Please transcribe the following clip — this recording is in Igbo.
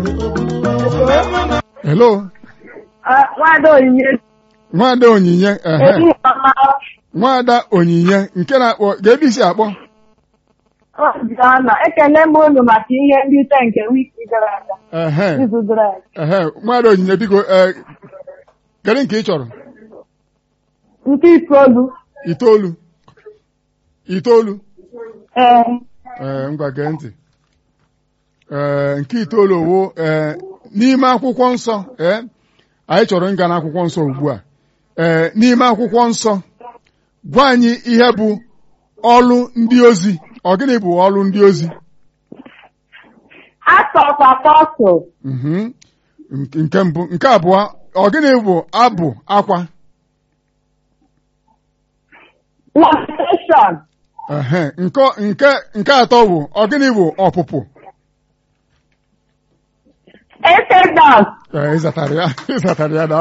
hello Nwada Onyinye nwada onyinye ehe ehihie ọma nwada onyinye nke na-akpọ ga-ebe isi akpọ Obiọma ekele m unu maka ihe nrite nke wiki gara aga ehe izu gara aga ehe nwada onyinye biko ee kedu nke ị chọrọ nke itoolu itoolu itoolu ee ee ngwa gee ntị ee nke itoolu owo ee n'ime akwụkwọ nsọ ee anyị chọrọ ịga n'akwụkwọ nsọ ugbu a ee n'ime akwụkwọ nsọ gwa anyị ihe bụ ọlụ ndị ozi ọ gịnị bụ ọlụ ndị ozi Acts of Apostles Mhm. Nke nke mbụ nke abụọ ọ gịnị bụ abụ akwa Lamentation ehe nke nke nke atọ bụ ọ gịnị bụ ọpụpụ Exodus ee ịzatara ya ịzatara ya na